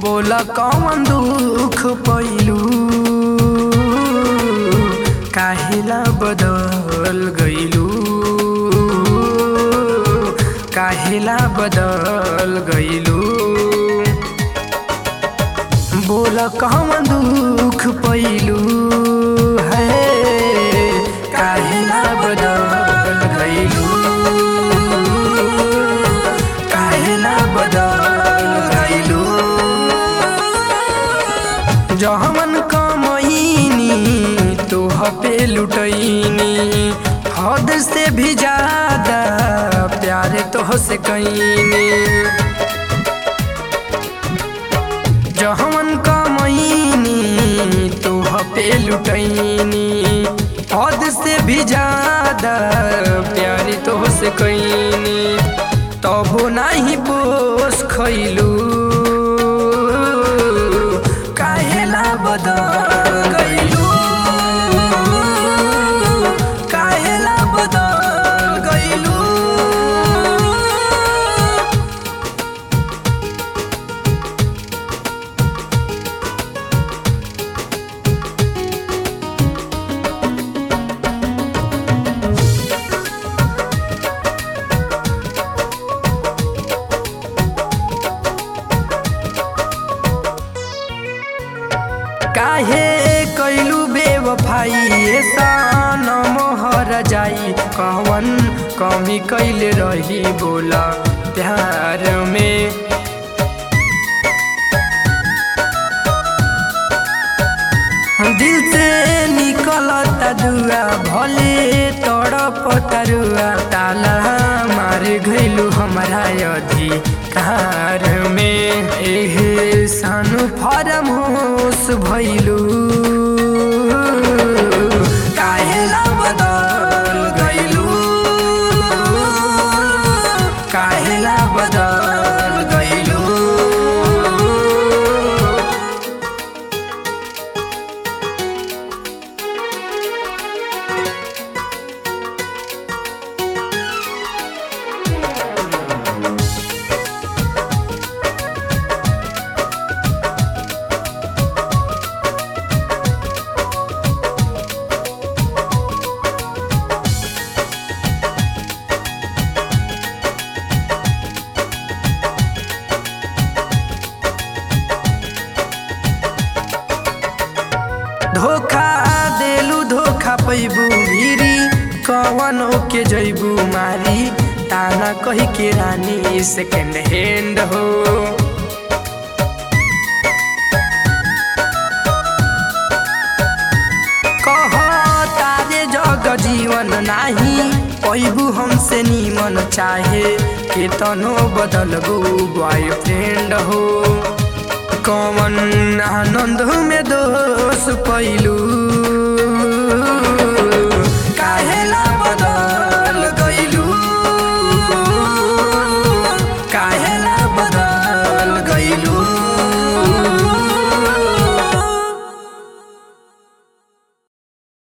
बोला कौन दुख पैलू काहेला बदल गईलू काहेला बदल गईलू बोला कौन दुख पैलू है काहेला बदल गईलू काहेला बदल गईलू जहमन कमईनी तोह पे लुटैनी हद से भी ज्यादा प्यार तोह से कैनी जहमन कमईनी तोह पे लुटैनी हद से भी ज्यादा प्यार तोह से कैनी तबो नाही पोस खैलू काहेला बदल गईलू काहेला बदल गईलू काहे कैलू बेवफाई सान मोहर जाई कवन कमी कैले रही बोला प्यार में दिल से निकलता दुआ भले तड़प तरुआ ताला मार गइलू हमारा अधिकार में एहे सानु फरम होश भइलू काहेला बदल गइलू काहेला बदल गइलू धोखा देलू धोखा पैबू भिरी कवन के जैबू मारी ताना कही के रानी सेकेंड हैंड हो कह तारे जग जीवन नाही पैबू हमसे नीमन चाहे के तनो बदलबू बॉयफ्रेंड हो कमन आनंद में दोष पैलू काहेला बदल गइलू काहेला बदल